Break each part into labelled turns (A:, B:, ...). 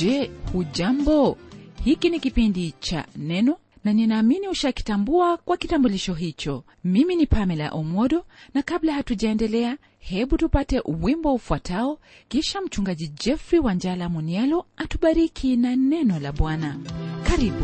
A: je hujambo hiki ni kipindi cha neno na ninaamini ushakitambua kwa kitambulisho hicho mimi ni pamela omodo na kabla hatujaendelea hebu tupate wimbo ufuatao kisha mchungaji jeffrey wanjala munialo atubariki na neno la bwana karibu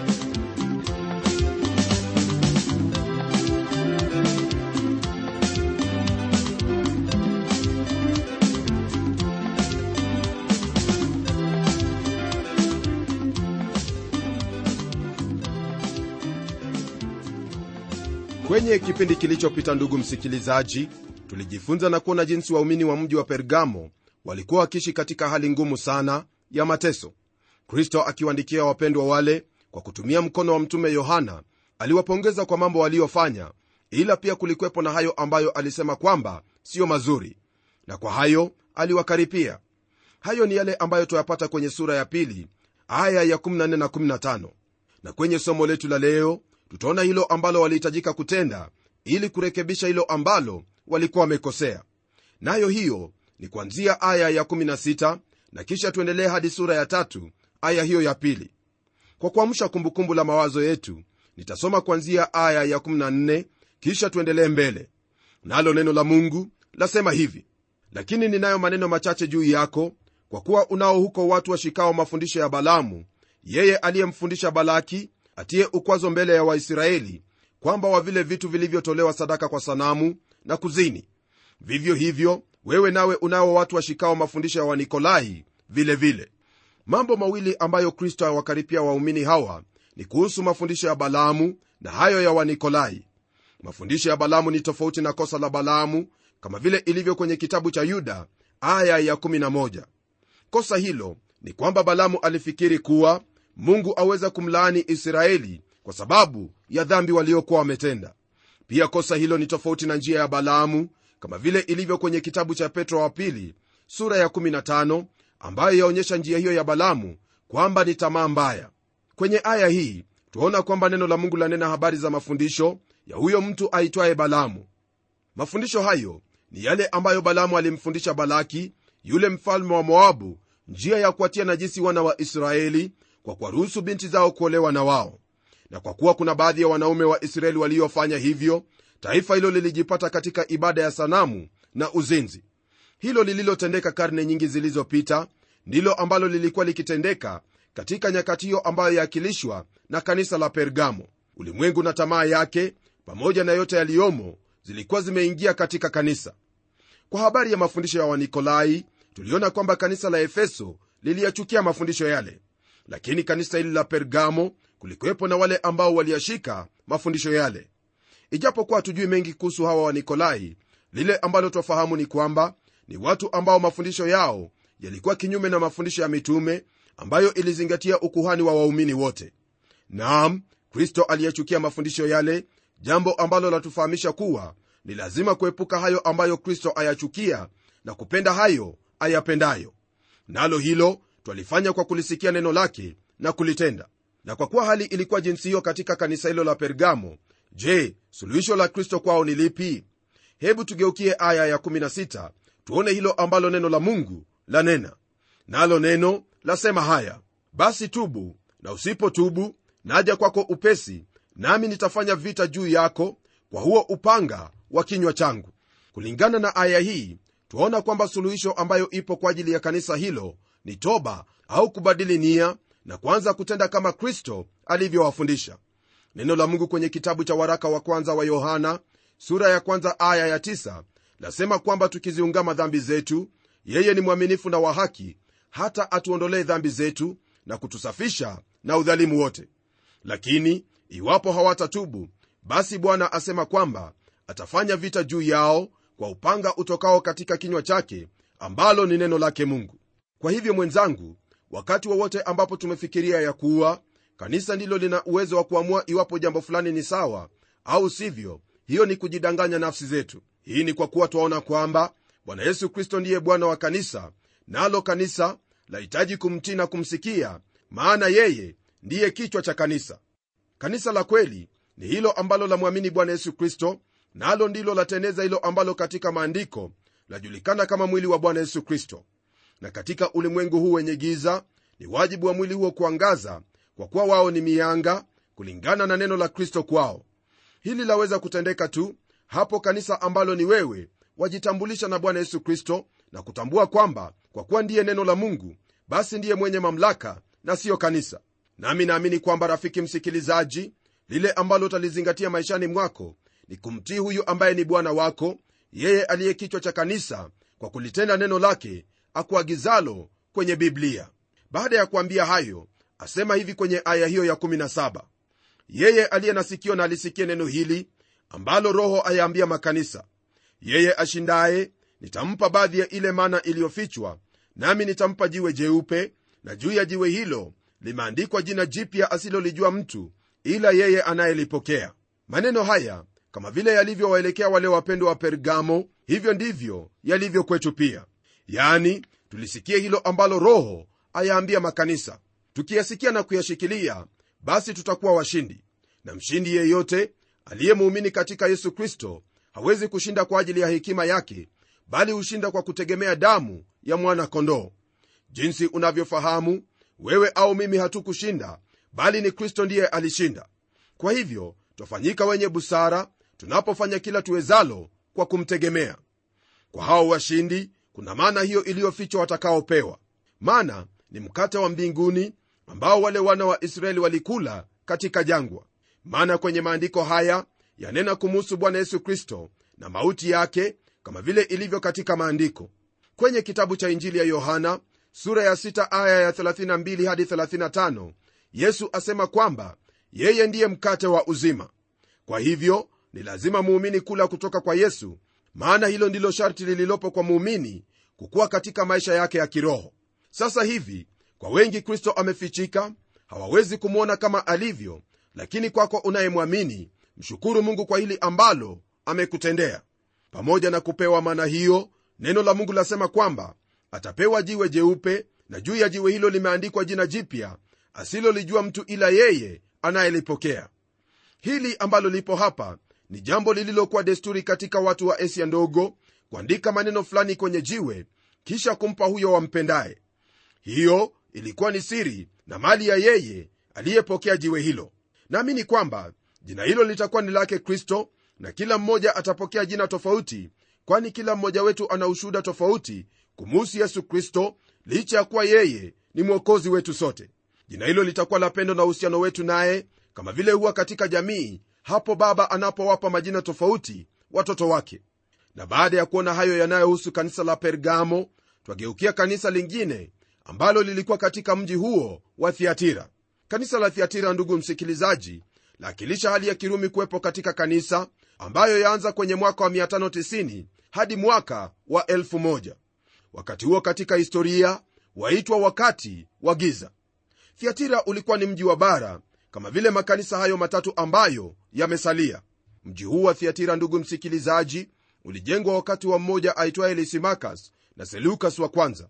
B: kwenye kipindi kilichopita ndugu msikilizaji tulijifunza na kuona jinsi waumini wa mji wa pergamo walikuwa wakiishi katika hali ngumu sana ya mateso kristo akiwaandikia wapendwa wale kwa kutumia mkono wa mtume yohana aliwapongeza kwa mambo waliyofanya ila pia kulikwepo na hayo ambayo alisema kwamba siyo mazuri na kwa hayo aliwakaripia hayo ni yale ambayo tuyapata kwenye sura ya pili aya ya 14 na 15 na kwenye somo letu la leo tutaona hilo ambalo walihitajika kutenda ili kurekebisha hilo ambalo walikuwa wamekosea nayo hiyo ni kuanzia aya ya 16 na kisha tuendelee hadi sura ya tatu aya hiyo ya pili kwa kuamsha kumbukumbu la mawazo yetu nitasoma kuanzia aya ya 14 kisha tuendelee mbele nalo neno la mungu lasema hivi lakini ninayo maneno machache juu yako kwa kuwa unao huko watu washikao mafundisho ya balamu yeye aliyemfundisha balaki atiye ukwazo mbele ya waisraeli kwamba wa vile vitu vilivyotolewa sadaka kwa sanamu na kuzini vivyo hivyo wewe nawe unao watu washikao mafundisho ya wanikolai vile vile mambo mawili ambayo kristo awakaripia waumini hawa ni kuhusu mafundisho ya balaamu na hayo ya wanikolai mafundisho ya balaamu ni tofauti na kosa la balaamu kama vile ilivyo kwenye kitabu cha yuda aya ya 11 kosa hilo ni kwamba balaamu alifikiri kuwa mungu aweza kumlaani israeli kwa sababu ya dhambi waliokuwa wametenda pia kosa hilo ni tofauti na njia ya balaamu kama vile ilivyo kwenye kitabu cha petro wa pili sura ya 15 ambayo yaonyesha njia hiyo ya balamu kwamba ni tamaa mbaya kwenye aya hii tuaona kwamba neno la mungu lanena habari za mafundisho ya huyo mtu aitwaye balamu mafundisho hayo ni yale ambayo balamu alimfundisha balaki yule mfalme wa moabu njia ya kuwatia najisi wana wa israeli kwa kuwaruhusu binti zao kuolewa na wao na kwa kuwa kuna baadhi ya wanaume wa israeli waliofanya hivyo taifa hilo lilijipata katika ibada ya sanamu na uzinzi hilo lililotendeka karne nyingi zilizopita ndilo ambalo lilikuwa likitendeka katika nyakati hiyo ambayo yaakilishwa na kanisa la pergamo ulimwengu na tamaa yake pamoja na yote yaliyomo zilikuwa zimeingia katika kanisa kwa habari ya mafundisho ya wanikolai tuliona kwamba kanisa la efeso liliyachukia mafundisho yale lakini kanisa hili la pergamo kulikuwepo na wale ambao waliyashika mafundisho yale ijapokuwa hatujui mengi kuhusu hawa wanikolai lile ambalo twafahamu ni kwamba ni watu ambao mafundisho yao yalikuwa kinyume na mafundisho ya mitume ambayo ilizingatia ukuhani wa waumini wote naam kristo aliyechukia mafundisho yale jambo ambalo latufahamisha kuwa ni lazima kuepuka hayo ambayo kristo ayachukia na kupenda hayo ayapendayo nalo hilo twalifanya kwa kulisikia neno lake na kulitenda na kwa kuwa hali ilikuwa jinsi hiyo katika kanisa hilo la pergamo je suluhisho la kristo kwao ni lipi hebu tugeukie aya ya16 tuone hilo ambalo neno la mungu lanena nalo neno lasema haya basi tubu na usipotubu naja kwako upesi nami nitafanya vita juu yako kwa huo upanga wa kinywa changu kulingana na aya hii twaona kwamba suluhisho ambayo ipo kwa ajili ya kanisa hilo ni toba au kubadili nia na kuanza kutenda kama kristo alivyowafundisha neno la mungu kwenye kitabu cha waraka wa kwanza wa yohana sura ya kwanza aya ya tisa, lasema kwamba tukiziungama dhambi zetu yeye ni mwaminifu na wa haki hata atuondolee dhambi zetu na kutusafisha na udhalimu wote lakini iwapo hawatatubu basi bwana asema kwamba atafanya vita juu yao kwa upanga utokao katika kinywa chake ambalo ni neno lake mungu kwa hivyo mwenzangu wakati wowote wa ambapo tumefikiria ya kuwa kanisa ndilo lina uwezo wa kuamua iwapo jambo fulani ni sawa au sivyo hiyo ni kujidanganya nafsi zetu hii ni kwa kuwa twaona kwamba bwana yesu kristo ndiye bwana wa kanisa nalo kanisa lahitaji kumtii na kumsikia maana yeye ndiye kichwa cha kanisa kanisa la kweli ni hilo ambalo lamwamini bwana yesu kristo nalo ndilo lateneza hilo ambalo katika maandiko lajulikana kama mwili wa bwana yesu kristo na katika ulimwengu huu wenye giza ni wajibu wa mwili huo kuangaza kwa kuwa wao ni mianga kulingana na neno la kristo kwao hili laweza kutendeka tu hapo kanisa ambalo ni wewe wajitambulisha na bwana yesu kristo na kutambua kwamba kwa kuwa ndiye neno la mungu basi ndiye mwenye mamlaka na siyo kanisa nami naamini kwamba rafiki msikilizaji lile ambalo utalizingatia maishani mwako ni kumtii huyu ambaye ni bwana wako yeye aliye kichwa cha kanisa kwa kulitenda neno lake akuagizalo kwenye biblia baada ya kuambia hayo asema hivi kwenye aya hiyo ya 17 yeye aliye na sikio na alisikie neno hili ambalo roho ayaambia makanisa yeye ashindaye nitampa baadhi ya ile mana iliyofichwa nami nitampa jiwe jeupe na juu ya jiwe hilo limeandikwa jina jipya asilolijua mtu ila yeye anayelipokea maneno haya kama vile yalivyowaelekea wale wapendwa wa pergamo hivyo ndivyo yalivyo kwetu pia yani tulisikie hilo ambalo roho ayaambia makanisa tukiyasikia na kuyashikilia basi tutakuwa washindi na mshindi yeyote aliyemuumini katika yesu kristo hawezi kushinda kwa ajili ya hekima yake bali hushinda kwa kutegemea damu ya mwana kondoo jinsi unavyofahamu wewe au mimi hatukushinda bali ni kristo ndiye alishinda kwa hivyo twafanyika wenye busara tunapofanya kila tuwezalo kwa kumtegemea kwa hao washindi kuna maana hiyo iliyofichwa watakaopewa maana ni mkate wa mbinguni ambao wale wana wa israeli walikula katika jangwa maana kwenye maandiko haya yanena kumuhusu bwana yesu kristo na mauti yake kama vile ilivyo katika maandiko kwenye kitabu cha injili ya yohana sura ya 6 aya ya 32 hadi 35 yesu asema kwamba yeye ndiye mkate wa uzima kwa hivyo ni lazima muumini kula kutoka kwa yesu maana hilo ndilo sharti lililopo kwa muumini kukuwa katika maisha yake ya kiroho sasa hivi kwa wengi kristo amefichika hawawezi kumwona kama alivyo lakini kwako unayemwamini mshukuru mungu kwa hili ambalo amekutendea pamoja na kupewa mana hiyo neno la mungu lasema kwamba atapewa jiwe jeupe na juu ya jiwe hilo limeandikwa jina jipya asilolijua mtu ila yeye anayelipokea hili ambalo lipo hapa ni jambo lililokuwa desturi katika watu wa asia ndogo kuandika maneno fulani kwenye jiwe kisha kumpa huyo wampendaye hiyo ilikuwa ni siri na mali ya yeye aliyepokea jiwe hilo naamini kwamba jina hilo litakuwa ni lake kristo na kila mmoja atapokea jina tofauti kwani kila mmoja wetu ana ushuhuda tofauti kumuhusu yesu kristo licha ya kuwa yeye ni mwokozi wetu sote jina hilo litakuwa la pendo na uhusiano wetu naye kama vile huwa katika jamii hapo baba anapowapa majina tofauti watoto wake na baada ya kuona hayo yanayohusu kanisa la pergamo twageukia kanisa lingine ambalo lilikuwa katika mji huo wa thiatira kanisa la thiatira ndugu msikilizaji laakilisha hali ya kirumi kuwepo katika kanisa ambayo yaanza kwenye mwaka wa 590 hadi mwaka wa 1000 wakati huo katika historia waitwa wakati wa giza thiatira ulikuwa ni mji wa bara kama vile makanisa hayo matatu ambayo yamesalia mji huu wa thiatira ndugu msikilizaji ulijengwa wakati wa mmoja aitwaye lisimakas na selukas wa kwanza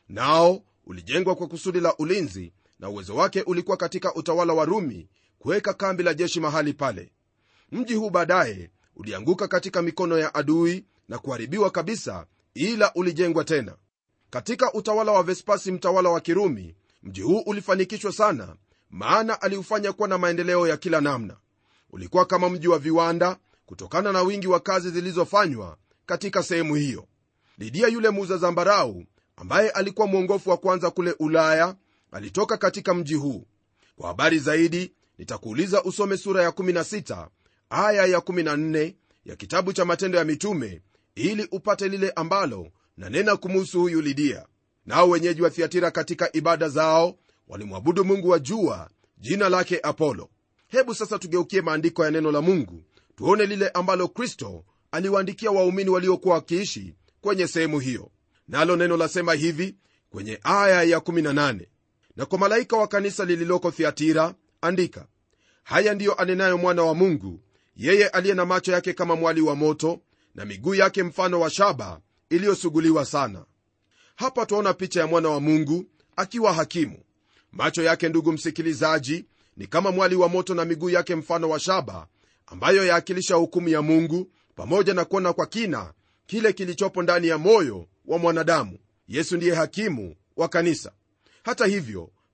B: nao ulijengwa kwa kusudi la ulinzi na uwezo wake ulikuwa katika utawala wa rumi kuweka kambi la jeshi mahali pale mji huu baadaye ulianguka katika mikono ya adui na kuharibiwa kabisa ila ulijengwa tena katika utawala wa vespasi mtawala wa kirumi mji huu ulifanikishwa sana maana aliufanya kuwa na maendeleo ya kila namna ulikuwa kama mji wa viwanda kutokana na wingi wa kazi zilizofanywa katika sehemu hiyo lidia yule muuza zambarau ambaye alikuwa mwongofu wa kwanza kule ulaya alitoka katika mji huu kwa habari zaidi nitakuuliza usome sura ya 16 aya ya 14 ya kitabu cha matendo ya mitume ili upate lile ambalo nanena kumuhusu huyu lidia nao wenyeji wa thiatira katika ibada zao walimwabudu mungu wa jua jina lake apolo hebu sasa tugeukie maandiko ya neno la mungu tuone lile ambalo kristo aliwaandikia waumini waliokuwa wakiishi kwenye sehemu hiyo nalo neno lasema hivi kwenye aya ya 18 na kwa malaika wa kanisa lililoko thiatira andika haya ndiyo anenayo mwana wa mungu yeye aliye na macho yake kama mwali wa moto na miguu yake mfano wa shaba iliyosuguliwa sana hapa twaona picha ya mwana wa mungu akiwa hakimu macho yake ndugu msikilizaji ni kama mwali wa moto na miguu yake mfano wa shaba ambayo yaakilisha hukumu ya mungu pamoja na kuona kwa kina kile kilichopo ndani ya moyo wa mwanadamu yesu ndiye hakimu wa kanisa hata hivyo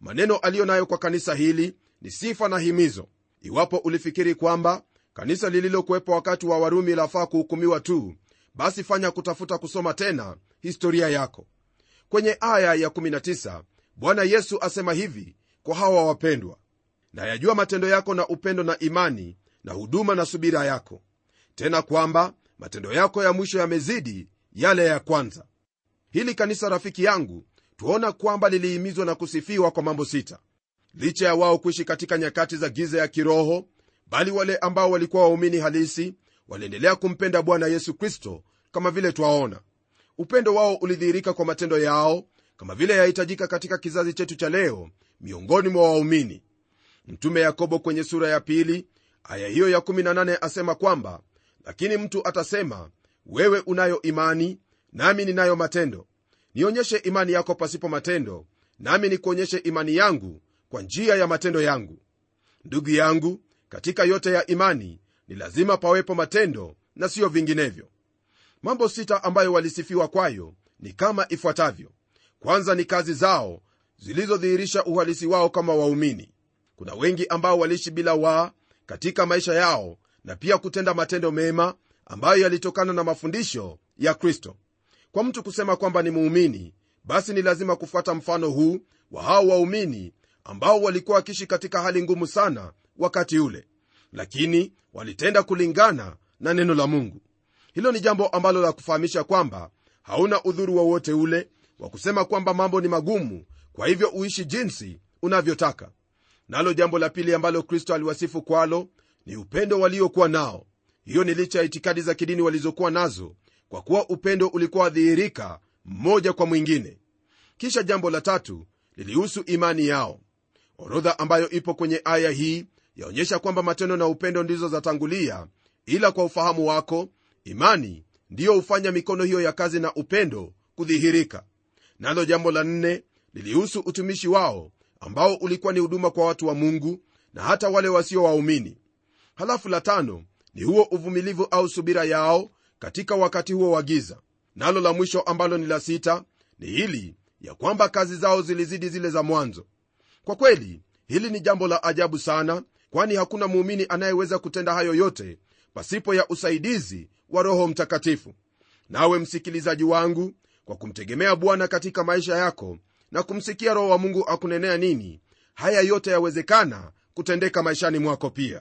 B: maneno aliyo nayo kwa kanisa hili ni sifa na himizo iwapo ulifikiri kwamba kanisa lililokuwepo wakati wa warumi lafaa kuhukumiwa tu basi fanya kutafuta kusoma tena historia yako kwenye aya ya 19 bwana yesu asema hivi kwa hawa wapendwa na yajua matendo yako na upendo na imani na huduma na subira yako tena kwamba matendo yako ya mwisho yamezidi yale ya kwanza hili kanisa rafiki yangu tuona kwamba lilihimizwa na kusifiwa kwa mambo sita licha ya wao kuishi katika nyakati za giza ya kiroho bali wale ambao walikuwa waumini halisi waliendelea kumpenda bwana yesu kristo kama vile twaona upendo wao ulidhihirika kwa matendo yao kama vile yahitajika katika kizazi chetu cha leo miongoni mwa waumini mtume yakobo kwenye sura ya pili aya hiyo ya 18 asema kwamba lakini mtu atasema wewe unayo imani nami ninayo matendo nionyeshe imani yako pasipo matendo nami nikuonyeshe imani yangu kwa njia ya matendo yangu ndugu yangu katika yote ya imani ni lazima pawepo matendo na siyo vinginevyo mambo sita ambayo walisifiwa kwayo ni kama ifuatavyo kwanza ni kazi zao zilizodhihirisha uhalisi wao kama waumini kuna wengi ambao waliishi bila waa katika maisha yao na pia kutenda matendo mema ambayo yalitokana na mafundisho ya kristo kwa mtu kusema kwamba ni muumini basi ni lazima kufuata mfano huu wa hao waumini ambao walikuwa wakiishi katika hali ngumu sana wakati ule lakini walitenda kulingana na neno la mungu hilo ni jambo ambalo la kufahamisha kwamba hauna udhuru wowote ule wa kusema kwamba mambo ni magumu kwa hivyo uishi jinsi unavyotaka nalo jambo la pili ambalo kristo aliwasifu kwalo ni upendo waliokuwa nao hiyo ni licha ya itikadi za kidini walizokuwa nazo kwa kuwa upendo ulikuwa wadhihirika mmoja kwa mwingine kisha jambo la tatu lilihusu imani yao orodha ambayo ipo kwenye aya hii yaonyesha kwamba matendo na upendo ndizo zatangulia ila kwa ufahamu wako imani ndiyo hufanya mikono hiyo ya kazi na upendo kudhihirika nalo jambo la nne lilihusu utumishi wao ambao ulikuwa ni huduma kwa watu wa mungu na hata wale wasio waumini halafu la tano ni huo uvumilivu au subira yao katika wakati huo wa giza nalo la mwisho ambalo ni la sita ni hili ya kwamba kazi zao zilizidi zile za mwanzo kwa kweli hili ni jambo la ajabu sana kwani hakuna muumini anayeweza kutenda hayo yote pasipo ya usaidizi wa roho mtakatifu nawe msikilizaji wangu kwa kumtegemea bwana katika maisha yako na kumsikia roho wa mungu akunenea nini haya yote yawezekana kutendeka maishani mwako pia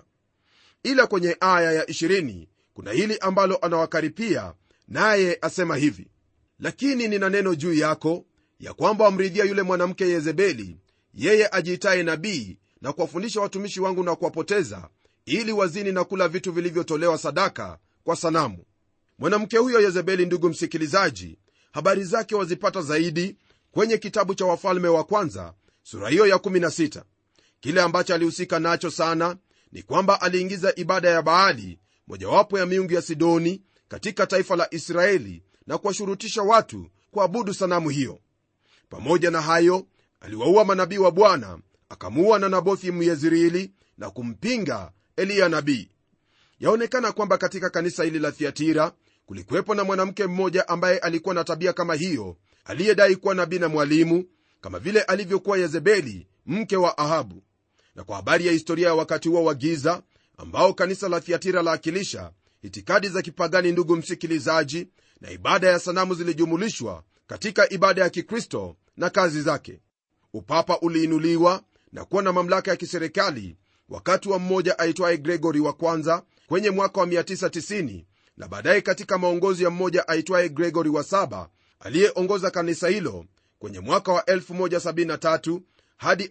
B: ila kwenye aya ya 20 kuna hili ambalo anawakaripia naye asema hivi lakini nina neno juu yako ya kwamba wamridhia yule mwanamke yezebeli yeye ajiitaye nabii na kuwafundisha watumishi wangu na kuwapoteza ili wazini na kula vitu vilivyotolewa sadaka kwa sanamu mwanamke huyo yezebeli ndugu msikilizaji habari zake wazipata zaidi kwenye kitabu cha wafalme wa kwanza sura hiyo ya 16 kile ambacho alihusika nacho sana ni kwamba aliingiza ibada ya baali mojawapo ya miungu ya sidoni katika taifa la israeli na kuwashurutisha watu kuabudu sanamu hiyo pamoja na hayo aliwaua manabii wa bwana akamuua na nabothi myezreeli na kumpinga eliya nabii yaonekana kwamba katika kanisa hili la thiatira kulikuwepo na mwanamke mmoja ambaye alikuwa na tabia kama hiyo aliyedai kuwa nabii na mwalimu kama vile alivyokuwa yezebeli mke wa ahabu na kwa habari ya historia ya wakati huo wa giza ambao kanisa la thiatira laakilisha itikadi za kipagani ndugu msikilizaji na ibada ya sanamu zilijumulishwa katika ibada ya kikristo na kazi zake upapa uliinuliwa na kuwa na mamlaka ya kiserikali wakati wa mmoja aitwaye gregori wa kwanza kwenye mwaka wa 990 na baadaye katika maongozi ya mmoja aitwaye gregori wa saba aliyeongoza kanisa hilo kwenye mwaka wa 173 hadi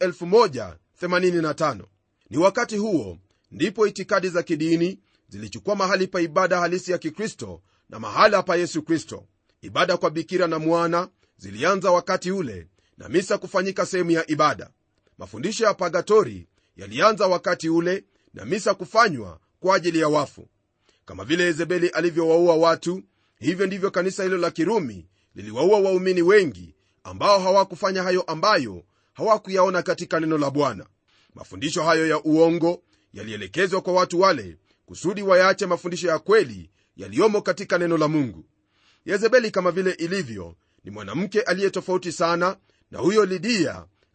B: 185 ni wakati huo ndipo itikadi za kidini zilichukua mahali pa ibada halisi ya kikristo na mahala pa yesu kristo ibada kwa bikira na mwana zilianza wakati ule na misa kufanyika sehemu ya ibada mafundisho ya pagatori yalianza wakati ule na misa kufanywa kwa ajili ya wafu kama vile yezebeli alivyowaua watu hivyo ndivyo kanisa hilo la kirumi liliwaua waumini wengi ambao hawakufanya hayo ambayo hawakuyaona katika neno la bwana mafundisho hayo ya uongo yalielekezwa kwa watu wale kusudi wayaache mafundisho ya kweli yaliyomo katika neno la mungu yezebeli kama vile ilivyo ni mwanamke aliye tofauti sana na huyo lidia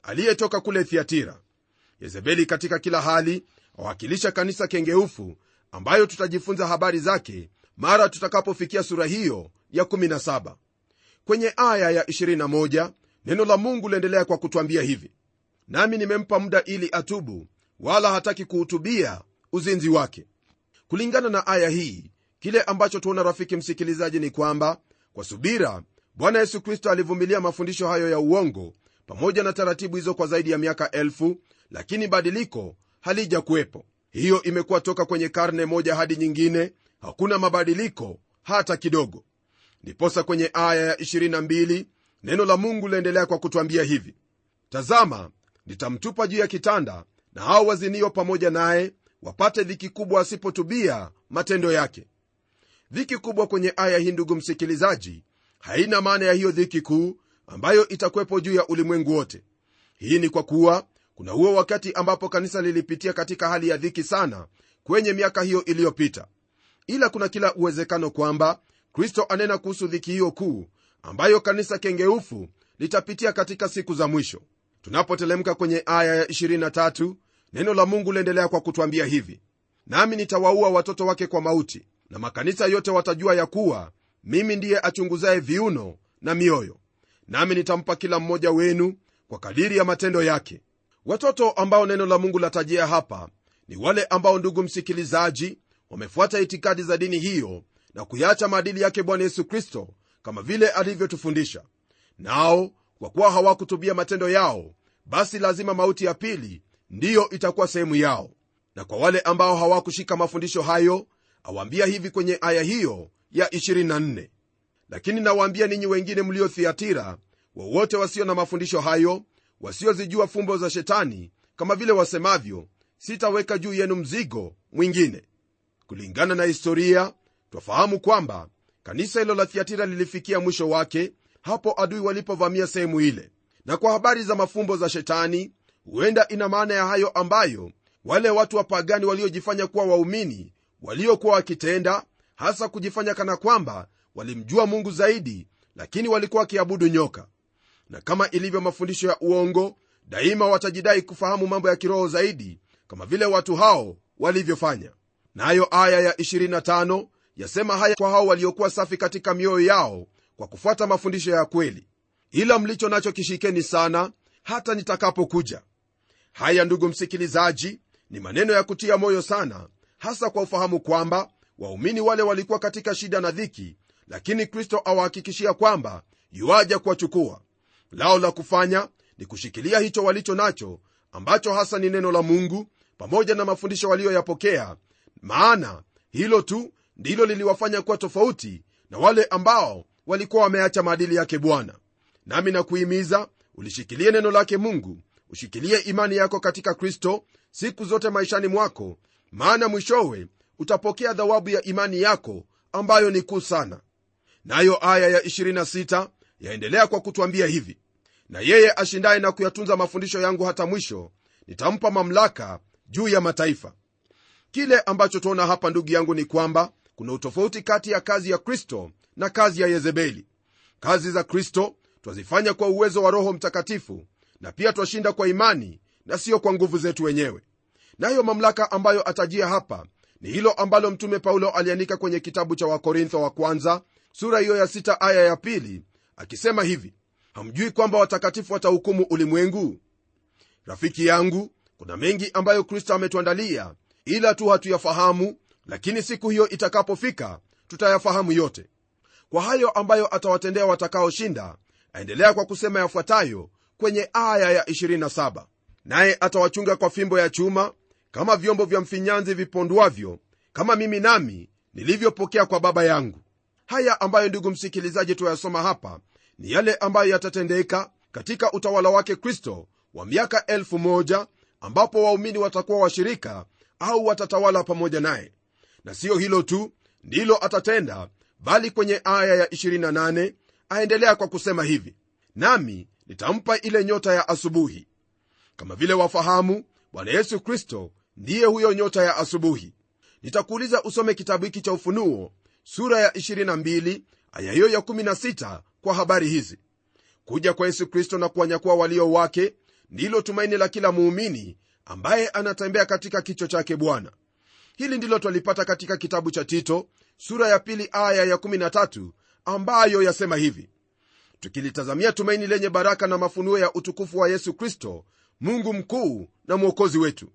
B: aliyetoka kule thiatira yezebeli katika kila hali awakilisha kanisa kengeufu ambayo tutajifunza habari zake mara tutakapofikia sura hiyo ya 17 kwenye aya ya 21 neno la mungu liendelea kwa kutwambia hivi nami nimempa muda ili atubu wala hataki kuhutubia uzinzi wake kulingana na aya hii kile ambacho tuona rafiki msikilizaji ni kwamba kwa subira bwana yesu kristo alivumilia mafundisho hayo ya uongo pamoja na taratibu hizo kwa zaidi ya miaka elfu lakini badiliko halija kuwepo hiyo imekuwa toka kwenye karne moja hadi nyingine hakuna mabadiliko hata kidogo ndiposa kwenye aya ya 22 neno la mungu liendelea kwa kutwambia hivi tazama nitamtupa juu ya kitanda na hao wazinio pamoja naye wapate dhiki kubwa asipotubia matendo yake dhiki kubwa kwenye aya hii ndugu msikilizaji haina maana ya hiyo dhiki kuu ambayo itakuwepo juu ya ulimwengu wote hii ni kwa kuwa kuna huo wakati ambapo kanisa lilipitia katika hali ya dhiki sana kwenye miaka hiyo iliyopita ila kuna kila uwezekano kwamba kristo anena kuhusu dhiki hiyo kuu ambayo kanisa kengeufu litapitia katika siku za mwisho tunapotelemka kwenye aya ya 23 neno la mungu liendelea kwa kutwambia hivi nami nitawaua watoto wake kwa mauti na makanisa yote watajua ya kuwa mimi ndiye achunguzaye viuno na mioyo nami nitampa kila mmoja wenu kwa kadiri ya matendo yake watoto ambao neno la mungu latajia hapa ni wale ambao ndugu msikilizaji wamefuata itikadi za dini hiyo na kuyaacha maadili yake bwana yesu kristo kama vile alivyotufundisha nao kwa kuwa hawakutubia matendo yao basi lazima mauti ya pili ndiyo itakuwa sehemu yao na kwa wale ambao hawakushika mafundisho hayo awaambia hivi kwenye aya hiyo ya 24 lakini nawaambia ninyi wengine mlio thiatira wowote wasio na mafundisho hayo wasiozijua fumbo za shetani kama vile wasemavyo sitaweka juu yenu mzigo mwingine kulingana na historia twafahamu kwamba kanisa hilo la thiatira lilifikia mwisho wake hapo adui walipovamia sehemu ile na kwa habari za mafumbo za shetani huenda ina maana ya hayo ambayo wale watu wapagani waliojifanya kuwa waumini waliokuwa wakitenda hasa kujifanya kana kwamba walimjua mungu zaidi lakini walikuwa wakiabudu nyoka na kama ilivyo mafundisho ya uongo daima watajidai kufahamu mambo ya kiroho zaidi kama vile watu hao walivyofanya nayo na aya ya 25 yasema haya kwa hao waliokuwa safi katika mioyo yao kwa kufuata mafundisho ya kweli ila mlicho nacho kishikeni sana hata nitakapokuja haya ndugu msikilizaji ni maneno ya kutia moyo sana hasa kwa ufahamu kwamba waumini wale walikuwa katika shida na dhiki lakini kristo awahakikishia kwamba yuaja kuwachukua lao la kufanya ni kushikilia hicho walicho nacho ambacho hasa ni neno la mungu pamoja na mafundisho waliyoyapokea maana hilo tu ndilo liliwafanya kuwa tofauti na wale ambao walikuwa wameacha maadili yake bwana nami nakuhimiza ulishikilie neno lake mungu ushikilie imani yako katika kristo siku zote maishani mwako maana mwishowe utapokea dhawabu ya imani yako ambayo ni kuu sana nayo aya ya 26 yaendelea kwa kutwambia hivi na yeye ashindaye na kuyatunza mafundisho yangu hata mwisho nitampa mamlaka juu ya mataifa kile ambacho tuona hapa ndugu yangu ni kwamba kuna utofauti kati ya kazi ya kristo na kazi ya yezebeli kazi za kristo twazifanya kwa uwezo wa roho mtakatifu na pia twashinda kwa imani na siyo kwa nguvu zetu wenyewe nayo mamlaka ambayo atajia hapa ni hilo ambalo mtume paulo aliandika kwenye kitabu cha wakorintho wa kwanza sura hiyo ya sita aya ya pili akisema hivi hamjui kwamba watakatifu watahukumu ulimwengu rafiki yangu kuna mengi ambayo kristo ametuandalia ila tu hatuyafahamu lakini siku hiyo itakapofika tutayafahamu yote kwa hayo ambayo atawatendea watakaoshinda aendelea kwa kusema yafuatayo kwenye aya ya 27 naye atawachunga kwa fimbo ya chuma kama vyombo vya mfinyanzi vipondwavyo kama mimi nami nilivyopokea kwa baba yangu haya ambayo ndugu msikilizaji tuyasoma hapa ni yale ambayo yatatendeka katika utawala wake kristo wa miaka elfu moja ambapo waumini watakuwa washirika au watatawala pamoja naye na siyo hilo tu ndilo atatenda bali kwenye aya ya 28 aendelea kwa kusema hivi nami nitampa ile nyota ya asubuhi kama vile wafahamu bwana yesu kristo ndiye huyo nyota ya asubuhi nitakuuliza usome kitabu hiki cha ufunuo sura ya 22 aya hiyo ya 16 kwa habari hizi kuja kwa yesu kristo na kuwanyakua walio wake ndilo tumaini la kila muumini ambaye anatembea katika kicho chake bwana hili ndilo twalipata katika kitabu cha tito sura ya pili aya ya 13 ambayo yasema hivi tukilitazamia tumaini lenye baraka na mafunuo ya utukufu wa yesu kristo mungu mkuu na mwokozi wetu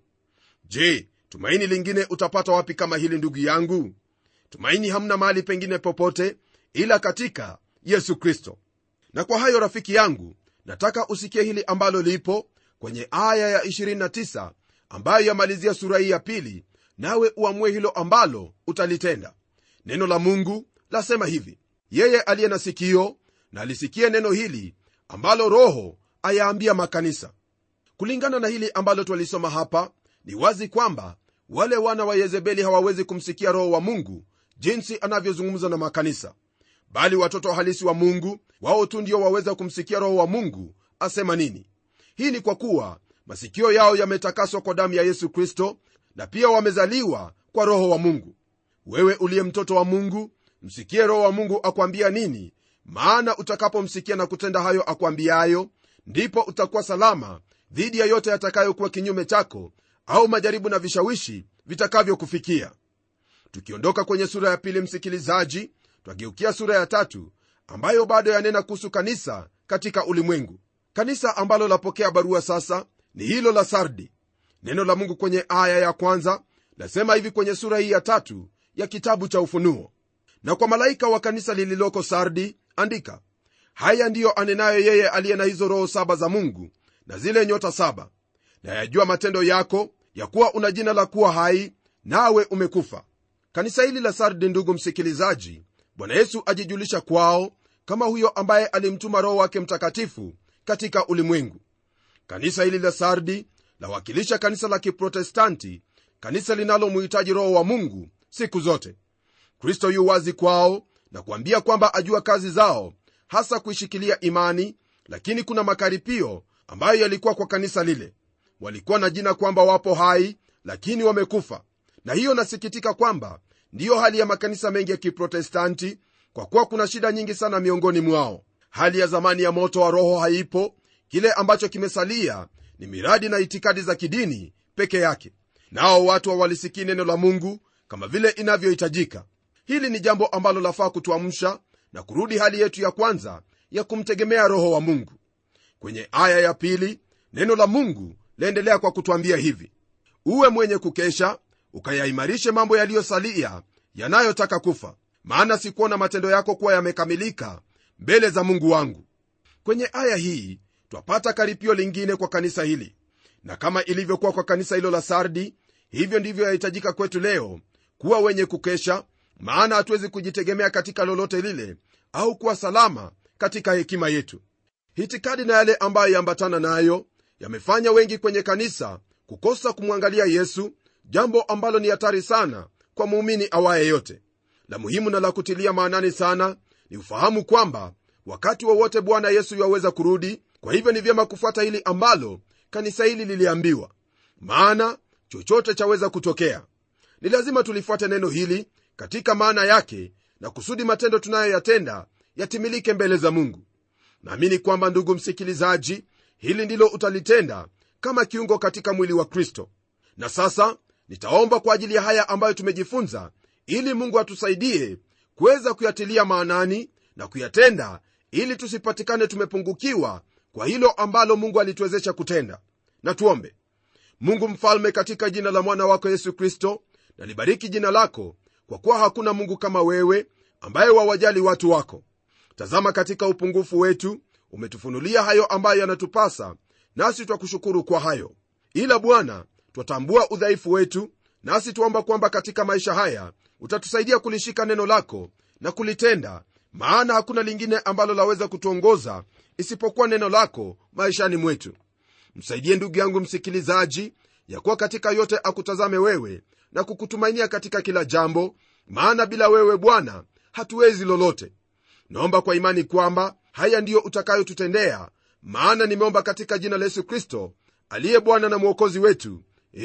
B: je tumaini lingine utapata wapi kama hili ndugu yangu tumaini hamna mahali pengine popote ila katika yesu kristo na kwa hayo rafiki yangu nataka usikie hili ambalo lipo kwenye aya ya 29 ambayo yamalizia sura hii ya pili nawe uamue hilo ambalo utalitenda neno la mungu lasema hivi yeye aliye na sikio na alisikie neno hili ambalo roho ayaambia makanisa kulingana na hili ambalo twalisoma hapa ni wazi kwamba wale wana wa yezebeli hawawezi kumsikia roho wa mungu jinsi anavyozungumza na makanisa bali watoto halisi wa mungu wao tu ndio waweza kumsikia roho wa mungu asema nini hii ni kwa kuwa masikio yao yametakaswa kwa damu ya yesu kristo na pia wamezaliwa kwa roho wa mungu wewe uliye mtoto wa mungu msikie roho wa mungu akwambia nini maana utakapomsikia na kutenda hayo akwambiayo ndipo utakuwa salama dhidi ya yote yatakayokuwa kinyume chako au majaribu na vishawishi vitakavyokufikia tukiondoka kwenye sura ya pili msikilizaji twageukia sura ya tatu ambayo bado yanena kuhusu kanisa katika ulimwengu kanisa ambalo lapokea barua sasa ni hilo la sardi neno la mungu kwenye aya ya kwanza lasema hivi kwenye sura hii ya tatu ya kitabu cha ufunuo na kwa malaika wa kanisa lililoko sardi andika haya ndiyo anenayo yeye aliye na hizo roho saba za mungu na zile nyota saba na yajua matendo yako ya kuwa una jina la kuwa hai nawe umekufa kanisa hili la sardi ndugu msikilizaji bwana yesu ajijulisha kwao kama huyo ambaye alimtuma roho wake mtakatifu katika ulimwengu kanisa hili la sardi lawakilisha kanisa la kiprotestanti kanisa linalomuhitaji roho wa mungu siku zote kristo yu wazi kwao na kuambia kwamba ajua kazi zao hasa kuishikilia imani lakini kuna makaripio ambayo yalikuwa kwa kanisa lile walikuwa na jina kwamba wapo hai lakini wamekufa na hiyo nasikitika kwamba ndiyo hali ya makanisa mengi ya kiprotestanti kwa kuwa kuna shida nyingi sana miongoni mwao hali ya zamani ya moto wa roho haipo kile ambacho kimesalia ni miradi na itikadi za kidini peke yake nao watu hawalisikii neno la mungu kama vile inavyohitajika hili ni jambo ambalo lafaa kutuamsha na kurudi hali yetu ya kwanza ya kumtegemea roho wa mungu kwenye aya ya pili neno la mungu laendelea kwa kutwambia hivi uwe mwenye kukesha ukayaimarishe mambo yaliyosalia yanayotaka kufa maana sikuona matendo yako kuwa yamekamilika mbele za mungu wangu kwenye aya hii twapata karipio lingine kwa kanisa hili na kama ilivyokuwa kwa kanisa hilo la sardi hivyo ndivyo yahitajika kwetu leo kuwa wenye kukesha maana hatuwezi kujitegemea katika lolote lile au kuwa salama katika hekima yetu hitikadi na yale ambayo yaambatana nayo yamefanya wengi kwenye kanisa kukosa kumwangalia yesu jambo ambalo ni hatari sana kwa muumini awaye yote la muhimu na la kutilia maanani sana ni ufahamu kwamba wakati wowote wa bwana yesu yaweza kurudi kwa hivyo ni vyema kufuata hili ambalo kanisa hili liliambiwa maana chochote chaweza kutokea ni lazima tulifuate neno hili katika maana yake na kusudi matendo tunayoyatenda yatimilike mbele za mungu naamini kwamba ndugu msikilizaji hili ndilo utalitenda kama kiungo katika mwili wa kristo na sasa nitaomba kwa ajili ya haya ambayo tumejifunza ili mungu atusaidie kuweza kuyatilia maanani na kuyatenda ili tusipatikane tumepungukiwa kwa hilo ambalo mungu alituwezesha kutenda na tuombe mungu mfalme katika jina la mwana wako yesu kristo nalibariki jina lako kwa kuwa hakuna mungu kama wewe ambaye wawajali watu wako tazama katika upungufu wetu umetufunulia hayo ambayo yanatupasa nasi twakushukuru kwa hayo ila bwana twatambua udhaifu wetu nasi tuomba kwamba katika maisha haya utatusaidia kulishika neno lako na kulitenda maana hakuna lingine ambalo laweza kutuongoza isipokuwa neno lako maishani mwetu msaidie ndugu yangu msikilizaji ya kuwa katika yote akutazame wewe na kukutumainia katika kila jambo maana bila wewe bwana hatuwezi lolote naomba kwa imani kwamba haya ndiyo utakayotutendea maana nimeomba katika jina la yesu kristo aliye bwana na mwokozi wetu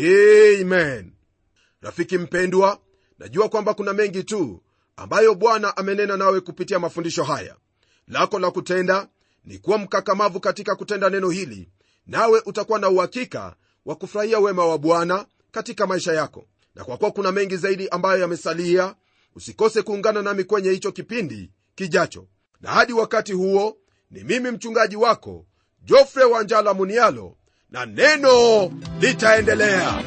B: amen rafiki mpendwa najua kwamba kuna mengi tu ambayo bwana amenena nawe kupitia mafundisho haya lako la kutenda ni kuwa mkakamavu katika kutenda neno hili nawe utakuwa na uhakika wa kufurahia wema wa bwana katika maisha yako na kwa kuwa kuna mengi zaidi ambayo yamesalia usikose kuungana nami kwenye hicho kipindi kijacho na hadi wakati huo ni mimi mchungaji wako jofre wanjala munialo na neno litaendelea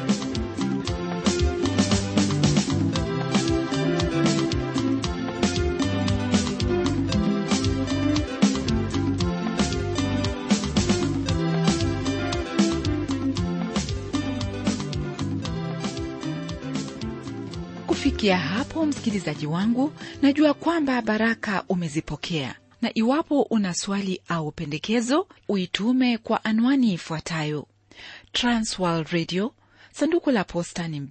A: kufikia hapo msikilizaji wangu najua kwamba baraka umezipokea na iwapo una swali au pendekezo uitume kwa anwani ifuatayo transworld radio sanduku la posta ni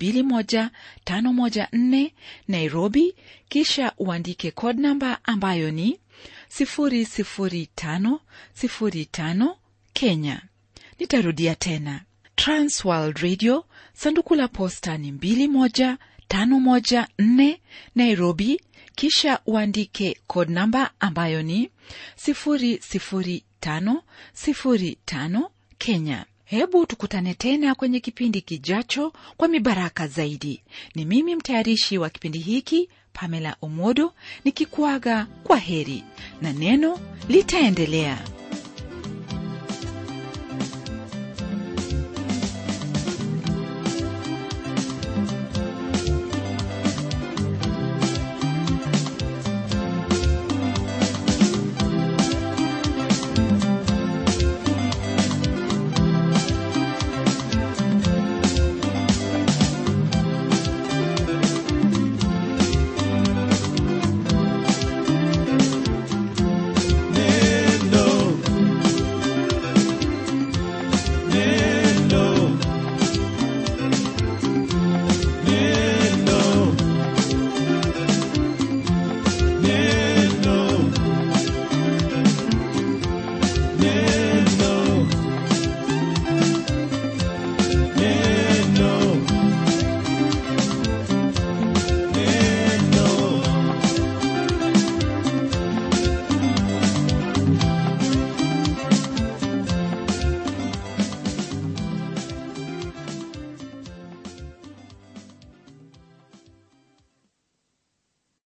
A: 21514 nairobi kisha uandike code namba ambayo ni 00505 kenya nitarudia tena transworld radio sanduku la posta ni 21 514 Nairobi, kisha uandike code namba ambayo ni 00505 Kenya. Hebu tukutane tena kwenye kipindi kijacho kwa mibaraka zaidi. Ni mimi mtayarishi wa kipindi hiki Pamela Omodo nikikuaga kwa heri na neno litaendelea.